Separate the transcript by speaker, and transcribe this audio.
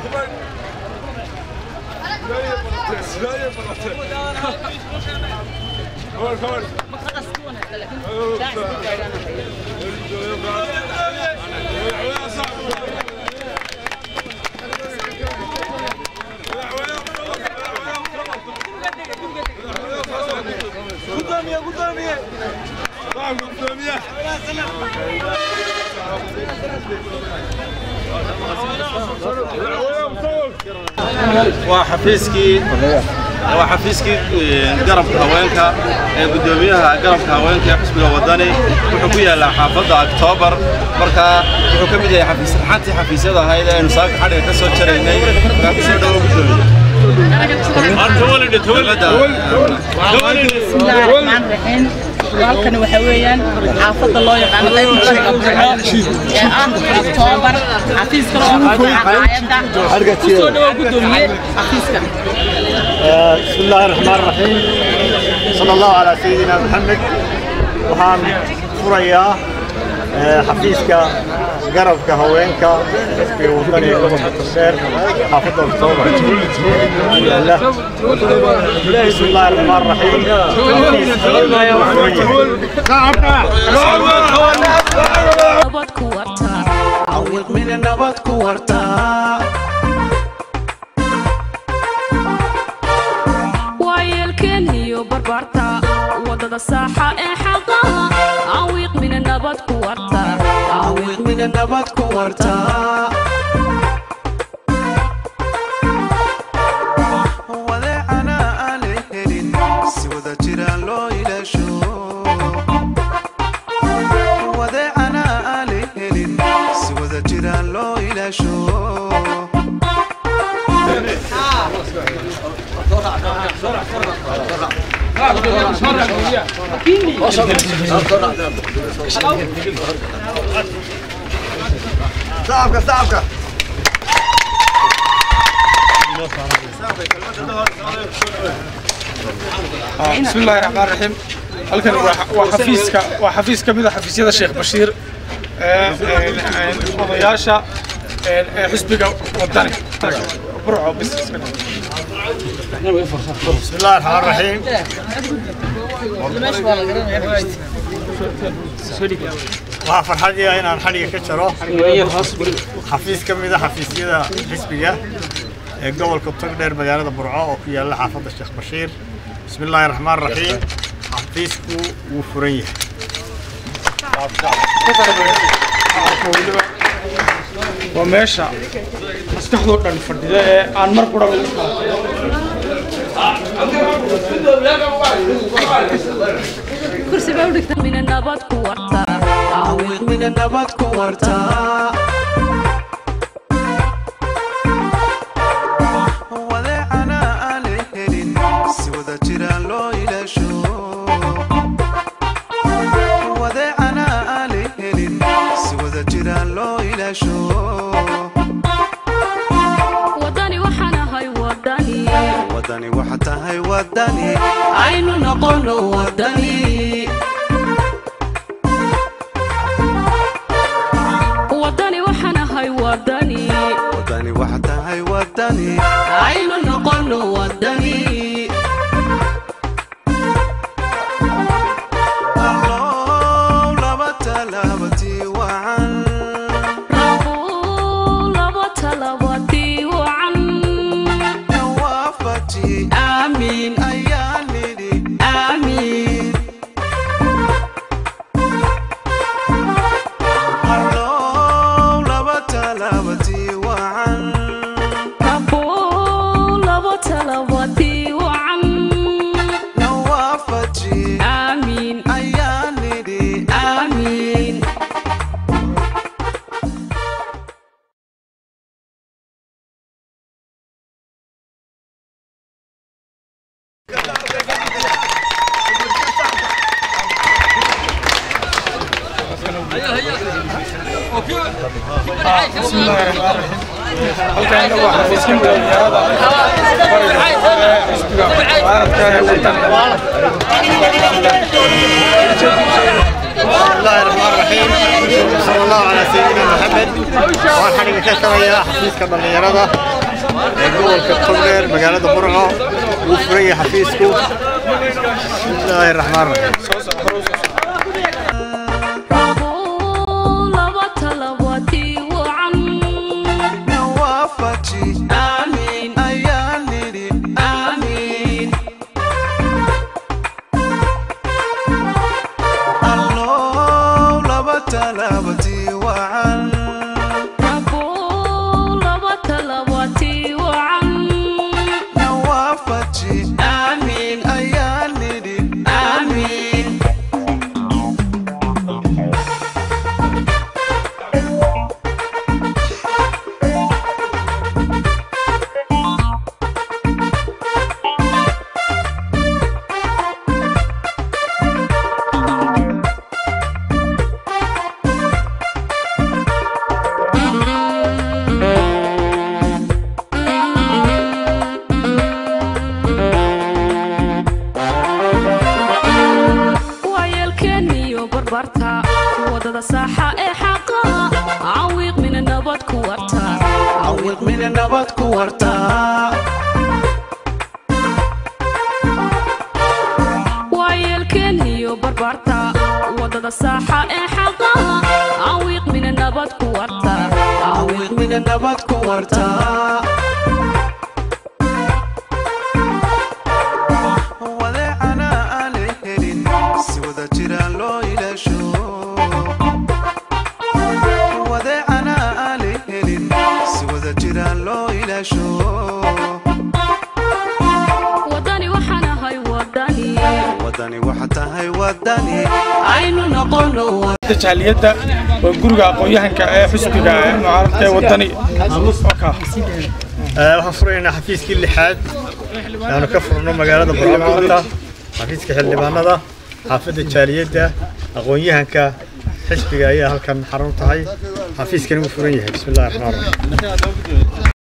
Speaker 1: قدامي قدامي طعم قدامي
Speaker 2: waa xafiiskii waa xafiiskii garabka haweenka ee guddoomiyaha garabka haweenka ee xisbiga wadani wuxuu ku yaallaa xaafadda oktoobar markaa wuxuu ka mid yahay xafiis xantii xafiisyada ahayd ee aynu saaka xadhiga ka soo jaraynay markaa kusoo dhawo guddoomiye
Speaker 3: بسم الله الرحمن الرحيم halkani waxa weeyaan xaafadda loo yaqaano qaybta bariga burco ee ah oktoobar xafiiska loo hayadda kusoo dhawo gudoomiye xafiiska
Speaker 4: بسم الله الرحمن الرحيم صلى الله على سيدنا محمد waxaan furayaa xafiiska garabka haweenka xisbiga wadani ee gobolka togdheer xaafadda oktoobar yaala بسم الله الرحمن الرحيم
Speaker 5: awilmina nabad ku wartaa
Speaker 6: waayeelkeen iyo barbaarta wadada saaxa ee xaqaha awiiq mina nabad ku warta
Speaker 5: awilmina nabad ku wartaa wadeecana aanay helin si wada jiraan loo ilaasho wadeecana aanay helin si wada jiraan loo ilaasho
Speaker 4: صعبك صعبك
Speaker 7: بسم الله الرحمن الرحيم halkan waa xafiiska waa xafiis ka mid ah xafiisyada Sheekh Bashiir ee odayaasha ee xisbiga wadani burco bis
Speaker 4: بسم الله الرحمن الرحيم waxaa farxadii ah inaan xadhiga ka jaro xafiis ka mid a xafiisyada xisbiga ee gobolka togdheer magaalada burco oo ku yaalla xaafadda sheekh bashiir bismi illaahi raxmaan raxiim xafiisku wuu furan yahay
Speaker 7: waa meesha maskaxdoo dhan fadhida ee aan mar qura lagu
Speaker 6: kursi baa u dhigta mina nabad ku warta
Speaker 5: awilmina nabad ku wartaa wadeecana aanay helin si wada jiraan loo ilaasho wadeecana aanay helin si wada jiraan loo ilaasho
Speaker 6: wadani waxaan ahay wadani
Speaker 5: wadani waxa tahay wadani
Speaker 6: aynu noqono wadani wadani waxaan ahay wadani
Speaker 5: wadani waxa tahay wadani
Speaker 6: aynu noqono wadani
Speaker 5: allow laba talaabatii wacan
Speaker 6: Rabu laba talabadii wacan
Speaker 5: nawaafaji
Speaker 6: aamin
Speaker 5: ayaa nidhi
Speaker 6: aamin
Speaker 5: allow laba talaabatii wacan
Speaker 6: Rabu laba talabadii wacan
Speaker 5: nawaafaji
Speaker 6: aamin
Speaker 5: ayaa nidhi
Speaker 6: aamin
Speaker 7: بسم الله الرحمن الرحيم halkan waa xafiiska magaalada xisbiga mucaaradka ee wadani
Speaker 4: بسم الله الرحمن الرحيم صلى الله على سيدنا محمد waxaan xadhiga ka jarayaa xafiiska dhallinyarada ee gobolka togdheer magaalada burco wuu furan yahay xafiisku bismillaahi raxmaan raxiim
Speaker 6: laba talabatii wacan
Speaker 5: nawaafaji
Speaker 6: aamiin
Speaker 5: ayaan nidhi
Speaker 6: aamiin
Speaker 5: allow laba talaabtii wacan
Speaker 6: Rabbuu laba talabatii wacan
Speaker 5: nawaafaji
Speaker 6: aamiin
Speaker 5: ayaan nidhi
Speaker 6: aamiin waayeelkeeniyo barbarta wadada saaxa ee xaqa cawiiq mina nabad ku warta
Speaker 5: awiiq mina nabad ku wartaa
Speaker 6: waayeelkeeniyo barbarta wadada saaxa ee xaqa cawiiq mina nabad ku warta
Speaker 5: awiiq mina nabad ku wartaa wadeecana aan la helin si wada jiraan loo ilaasho wadeecana aan la helin si wada jiraan loo ilaasho
Speaker 6: wadani waxaan ahay wadani
Speaker 5: wadani waxa tahay wadani
Speaker 6: aynu noqono
Speaker 7: jaaliyadda waa guriga aqoon-yahanka ee xisbiga ee mucaaradka ee wadani Oka.
Speaker 4: Ee, waxaan furaynaa xafiiskii lixaad aanu ka furno magaalada burco maanta xafiiska xildhibaanada xaafadda jaaliyadda aqoon-yahanka xisbiga ayaa halkan xarun tahay xafiiskani wuu furan yahay bismillahi raxmaan raxiim